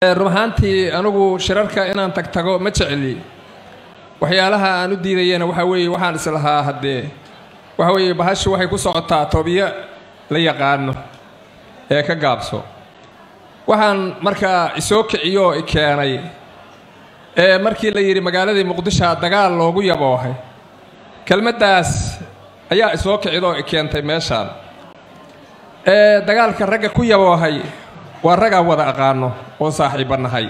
run ahaantii anigu shirarka inaan tagtago ma jecli waxyaalaha aan u diidayana waxaa weeye waxaan islahaa haddee waxa weeye bahashu waxay ku socotaa toobiyo la yaqaano ee ka gaabso waxaan markaa isoo kiciyo oo i keenay ee markii la yidhi magaaladii muqdishoa dagaal loogu yaboohay kelmaddaas ayaa isoo kicid oo i keentay meeshaan ee dagaalka ragga ku yaboohay waa raggaan wada aqaano oo saaxiibba nahay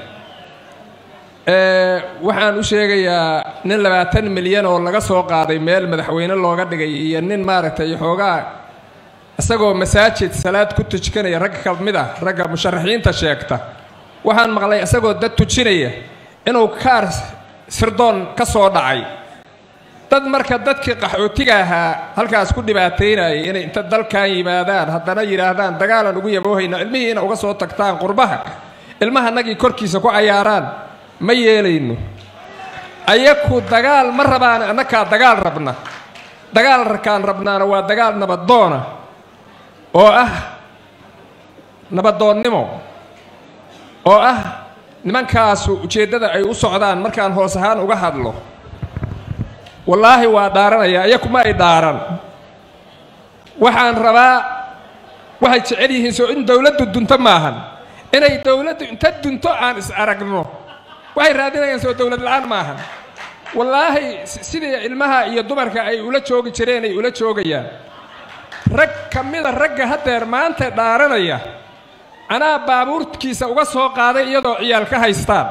waxaan u sheegayaa nin labaatan milyan oo laga soo qaaday meel madaxweyne looga dhigay iyo nin maaragtay xoogaa isagoo masaajid salaad ku tujikanaya rag ka mid ah ragga musharaxiinta sheegta waxaan maqlay isagoo dad tujinaya inuu kaar sirdoon ka soo dhacay dad marka dadkii qaxootiga ahaa halkaas ku dhibaataynayay inay inta dalkan yimaadaan haddana yidhaahdaan dagaalan ugu yaboohayna ilmihiina uga soo tagtaan qurbaha ilmahanagii korkiisa ku cayaaraan ma yeelayno ayaku dagaal ma rabaan annakaa dagaal rabna dagaal rakaan rabnaana waa dagaal nabadoona oo ah nabadoonnimo oo ah nimankaasu ujeeddada ay u socdaan markaan hoos ahaan uga hadlo wallaahi waa dhaaranaya ayakuma ay dhaaran waxaan rabaa waxay jecel yihiin soo in dowladdu dunto maahan inay dowladdu inta dunto aan is aragno waxay raadinayaan soo dowlad la-aan maahan wallaahi sidii ilmaha iyo dumarka ay ula joogi jireen ay ula joogayaan rag ka mida ragga haddeer maanta dhaaranaya anaa baabuurkiisa uga soo qaaday iyadoo ciyaal ka haystaan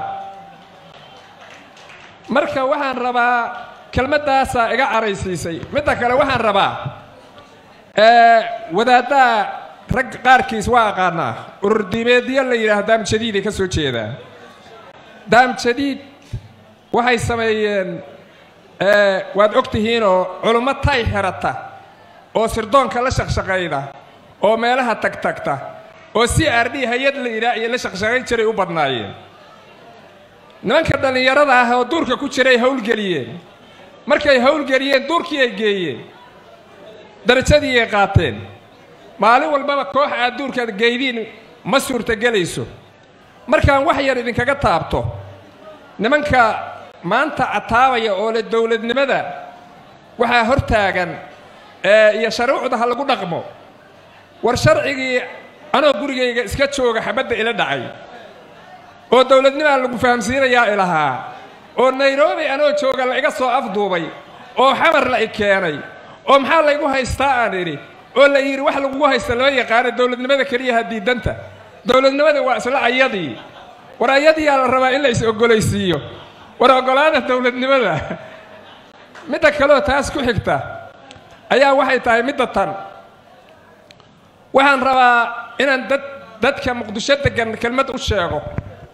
marka waxaan rabaa kelmaddaasaa iga caraysiisay midda kale waxaan rabaa wadaaddaa rag qaarkiis waa aqaanaa ururdiimeedyo la yidhaah daamjadiiday ka soo jeedaan daamjadiid waxay sameeyeen waad og tihiinoo culummo tay xerata oo sirdoonka la shaqshaqayda oo meelaha tagtagta oo c r d hay-ad la yidhaah iyo la shaqshaqayn jiray u badnaayeen nimanka dhallinyarada ah oo duurka ku jiray howlgeliyeen markay howlgeliyeen duurkii ay geeyeen darajadii ay qaateen maalin walbaba koox aad duurkaad geydiin ma suurtagelayso markaan wax yar idinkaga taabto nimanka maanta cataabaya oo le dowladnimada waxaa hor taagan iyo sharuucda ha lagu dhaqmo war sharcigii anoo gurigayga iska jooga xabadda ila dhacay oo dowladnimaa lagu fahamsiinayaa ilahaa oo nairobi anoo jooga la iga soo afduubay oo xamar la i keenay oo maxaa laygu haystaa aan idhi oo la yidhi wax lagugu haysta loo yaqaano dowladnimada keliyaha diidanta dowladnimada waa isla ayadii war ayadiyaa la rabaa in la is ogolaysiiyo war oggolaada dowladnimada midda kaleoo taas ku xigta ayaa waxay tahay midda tan waxaan rabaa inaan dad dadka muqdisho degan kelmad u sheego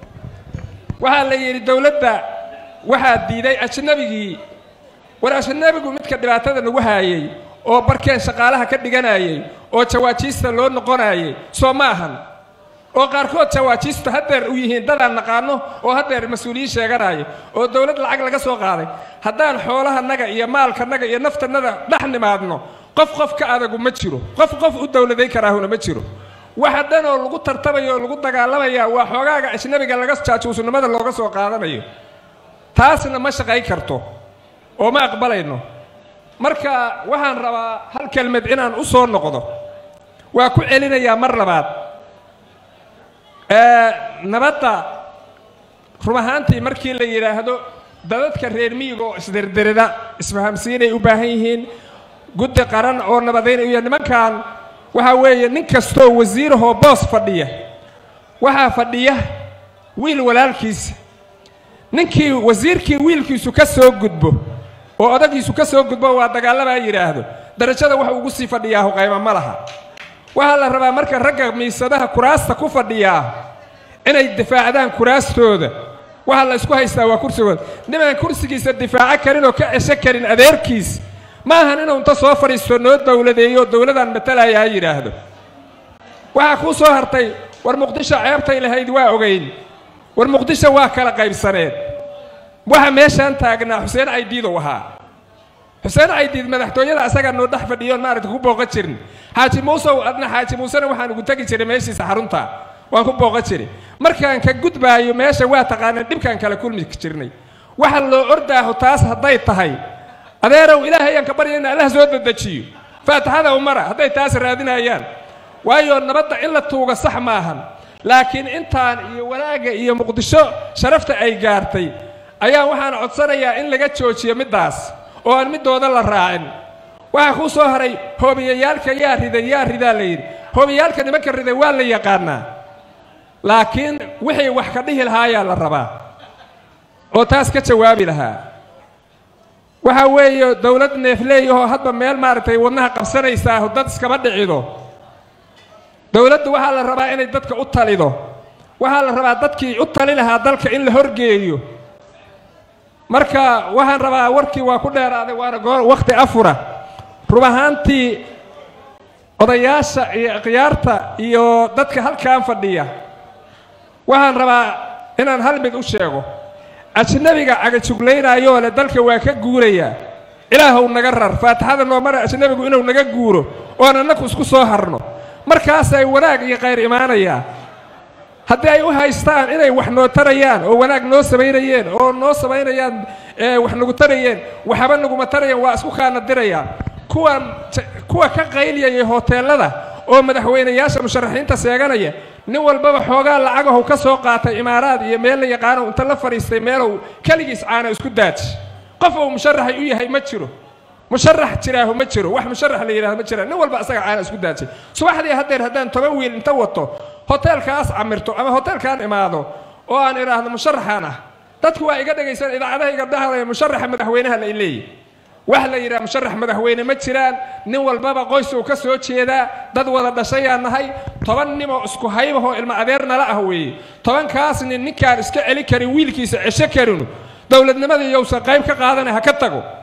waxaa la yidhi dowladda waxaa diiday ajnabigii war ajnabigu midka dhibaatada nagu haayay oo barkeen shaqaalaha ka dhiganayay oo jawaajiista loo noqonayay soo ma ahan oo qaarkood jawaajiistu haddeer u yihiin dadaan naqaano oo haddeer mas-uuliyiin sheeganaayo oo dowlad lacag laga soo qaaday haddaan xoolahanaga iyo maalkanaga iyo naftanada dhex nimaadno qof qof ka adagu ma jiro qof qof u dowladayn karaahuna ma jiro waxa dhan oo lagu tartamaya oo lagu dagaalamaya waa xoogaaga ajnabiga laga jaajuusnimada looga soo qaadanayo taasna ma shaqayn karto oo ma aqbalayno marka waxaan rabaa hal kelmad inaan u soo noqdo waa ku celinayaa mar labaad nabadda run ahaantii markii la yidhaahdo dadadka reer miyiga oo isdirdirida isfahamsiinay u baahan yihiin guddi qaran oo nabadayn iyo nimankan waxaa weeye nin kastoo wasiirahoo boos fadhiya waxaa fadhiya wiil walaalkiisa ninkii wasiirkii wiilkiisu ka soo gudbo oo odagiisu ka soo gudbo waa dagaalamaa yidhaahdo darajada wax ugu sii fadhiyaa huqayma ma laha waxaa la rabaa marka ragga miisadaha kuraasta ku fadhiyaa inay difaacdaan kuraastooda waxaa la isku haystaa waa kursigooda nimaan kursigiisa difaaco karin oo ka cesho karin adeerkiis ma ahan inuu inta soo fadhiisto noo dowladeeyo dowladaan matalaya ha yidhaahdo waxaa kuu soo hartay war muqdisho ceebtay lahayd waa ogayn war muqdisho waa kala qaybsaneed waxa meeshaan taagnaa xuseen caydiidow ahaa xuseen caydiid madaxtooyada asagaa noo dhex fadhiyoon maaragta ku booqan jirin xaaji muusew adna xaaji muusena waxaan ugu tegi jiray meeshiisa xarunta waan ku booqan jiray markaan ka gudbaayo meesha waa taqaaneen dhibkaan kala kulmi jirnay waxa loo ordaaho taas hadday tahay adeerow ilaahay ayaan ka barya in allah soo dedejiyo faatixada umara hadday taas raadinayaan waayo nabadda in la tuuga sax maahan laakiin intaan iyo wanaagga iyo muqdisho sharafta ay gaartay ayaa waxaan codsanayaa in laga joojiyo middaas oo aan middooda la raacin waxaa kuu soo haray hoobiyayaalka yaa riday yaa ridaa la yidhi hoobiyaalka nimanka riday waa la yaqaanaa laakiin wixii wax ka dhihi lahaayaa la rabaa oo taas ka jawaabi lahaa waxa weeye dowlad neefleeyahoo hadba meel maaragtay wadnaha qabsanaysaah dad iskama dhicido dowladdu waxaa la rabaa inay dadka u talido waxaa la rabaa dadkii u tali lahaa dalka in la horgeeyo marka waxaan rabaa warkii waa ku dheeraaday waana goor wakhti afura rub ahaantii odayaasha iyo ikhyaarta iyo dadka halkan fadhiya waxaan rabaa inaan hal mid u sheego ajnabiga cagajuglaynaayoo leh dalka waa ka guurayaa ilaahow naga rar faatixada noo mara ajnabigu inuu naga guuro oon annaku isku soo harno markaasay wanaag iyo khayr imaanayaa haddii ay u haystaan inay wax noo tarayaan oo wanaag noo samaynayeen oo noo samaynayaan wax nagu tarayeen waxba naguma tarayaan waa isku kaana dirayaan kuwan kuwa ka qayliyaya hoteellada oo madaxweynayaasha musharaxiinta seeganaya nin walbaba xoogaa lacagahu ka soo qaatay imaaraad iyo meel la yaqaano inta la fadhiistay meelow keligiis caana isku daaji qof uu musharaxay u yahay ma jiro musharax jiraahu ma jiro wax musharax la yidhahdo ma jiraan nin walba asaga caana isku daajay subaxdii haddeer haddaan toban wiil inta wato hoteelkaas camirto ama hoteelkaan imaado oo aan idhaahdo musharaxaan ah dadku waa iga dhegaysan idaacadaha iga dhahlaya musharaxa madaxweynaha la leeyahy wax la yidhaha musharax madaxweyne ma jiraan nin walbaba qoys uu ka soo jeedaa dad wada dhashayaan nahay toban nimoo isku haybahoo ilmo adeer nala ah weeye tobankaas nin ninkaan iska celi karin wiilkiisa cesho karinu dowladnimadii yowsan qayb ka qaadana ha ka tago